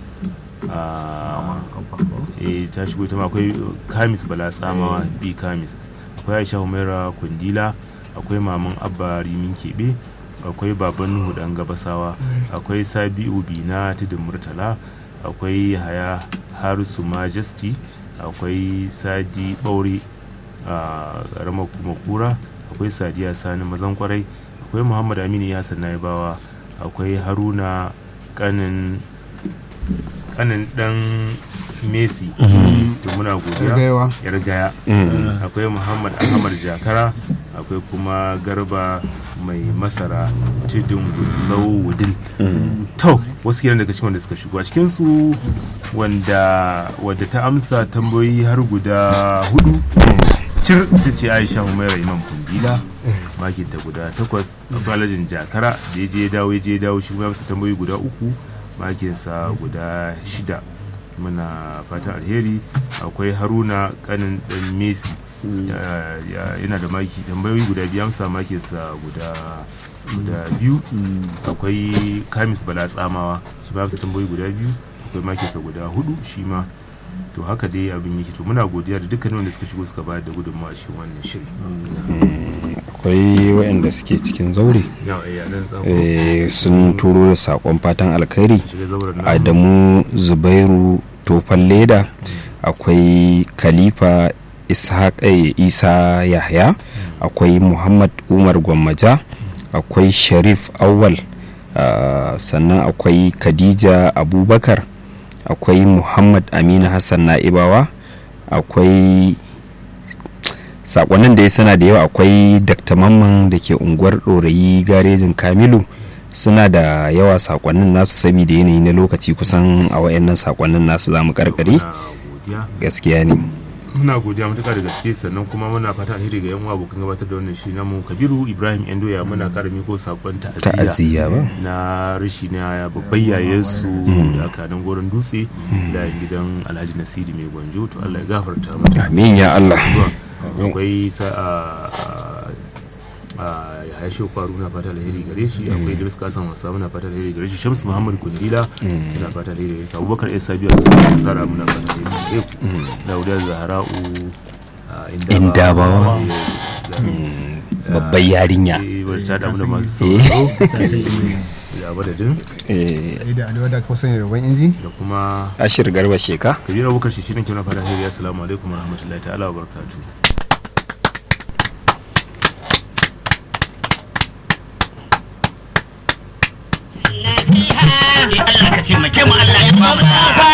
a eh ta shigo ita ma akwai kamis bala tsamawa bi kamis akwai aisha humaira kundila akwai maman abba rimin keɓe akwai baban nuhu dan gabasawa akwai sabi'u bina tudun murtala akwai haya harisu majesty akwai sadi ɓaure a ƙaramar kuma kura akwai sadiya sani mazan kwarai akwai muhammad aminu yasan naibawa akwai haruna kanin kanin dan messi to muna godiya Yargayawa. yargaya akwai muhammad ahmad jakara akwai kuma garba mai masara tudun sau wudil to wasu kenan daga cikin wanda suka shigo a cikinsu wanda wadda ta amsa tambayoyi har guda hudu cir ta ce aisha humaira imam kundila makinta guda takwas akwai alhajin jakara da ya je ya dawo ya je ya dawo shi kuma ya amsa tambayoyi guda uku makinsa guda shida muna fatan alheri akwai haruna kanin dan messi ya- ya- yana da maki tambayoyi guda biyu amsa makinsa guda guda biyu akwai kamis bala tsamawa shi ba amsa tambayoyi guda biyu akwai makinsa guda hudu shi ma to haka dai abin yake to muna godiya da dukkanin wanda suka shigo suka bayar da gudunmawa shi wannan shiri akwai waɗanda suke cikin zaure yawa eh, a nan tsako eh, sun turo da saƙon fatan alkhairi shiga zauren namu. adamu zubairu tofan leda akwai khalifa ishaq eh, isa yahya akwai muhammad umar gwammaja akwai sharif awal ah, sannan akwai khadija abubakar akwai muhammad aminu hassan na'ibawa akwai sakonnin da ya sana da yawa akwai dr mamman da ke unguwar ɗorayi garejin kamilu suna da yawa sakonnin nasu saboda yanayi na lokaci kusan a wayannan sakonnin nasu za mu karkare muna godiya gaskiya ne muna godiya matuƙa da gaske sannan kuma muna fata alheri ga yan uwa abokan gabatar da wannan shi namu kabiru ibrahim endoya muna kara miko sakon ta'aziyya ta'aziyya ba na rashi na babban yayansu da aka nan goron dutse da gidan alhaji nasiri mai gwanjo to allah ya gafarta mata amin ya allah zuwa akwai sa a a ya haishe kwaru na fata alheri gare shi akwai idris kasan wasa muna fata alheri gare shi shamsu muhammad kundila muna fata alheri gare shi abubakar isa biyar su nasara muna fata alheri gare ku dauda zahara'u a Indabawa. babbar yarinya wacce da da masu sauraro ya madadin Eh, sai da alewa da kusan yaban inji da kuma ashir garba sheka kabir abubakar shi shirin kina fata alheri assalamu alaikum warahmatullahi ta'ala wa barakatuh Allah ka taimake mu Allah ya ba mu sa'a.